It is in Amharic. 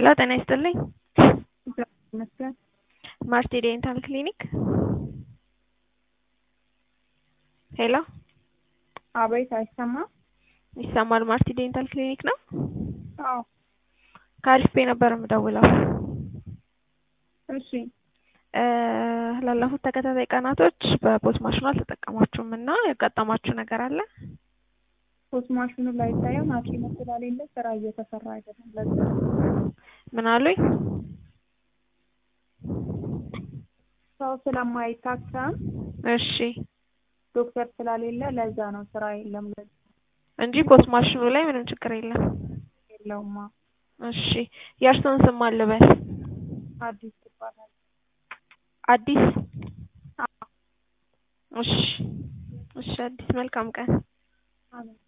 ሄሎ ጤና ይስጥልኝ። ይመስገን ማርቲ ዴንታል ክሊኒክ። ሄሎ አቤት፣ አይሰማም? ይሰማል። ማርቲ ዴንታል ክሊኒክ ነው። አዎ፣ ከአሪፍ ቤ ነበር የምደውለው። እሺ። እ ላለፉት ተከታታይ ቀናቶች በፖስ ማሽኑ አልተጠቀማችሁም እና ያጋጠማችሁ ነገር አለ? ፖስት ማሽኑ ላይ ሳይሆን ሐኪሙ ስላሌለ ስራ እየተሰራ አይደለም። ለዛ ምን አሉኝ? ሰው ስለማይታከም እሺ ዶክተር ስላሌለ ለዛ ነው ስራ የለም። ለዛ እንጂ ፖስት ማሽኑ ላይ ምንም ችግር የለም። የለውማ። እሺ የእርስዎን ስም አልበል? አዲስ ይባላል። አዲስ? አዎ። እሺ እሺ አዲስ መልካም ቀን። አሜን።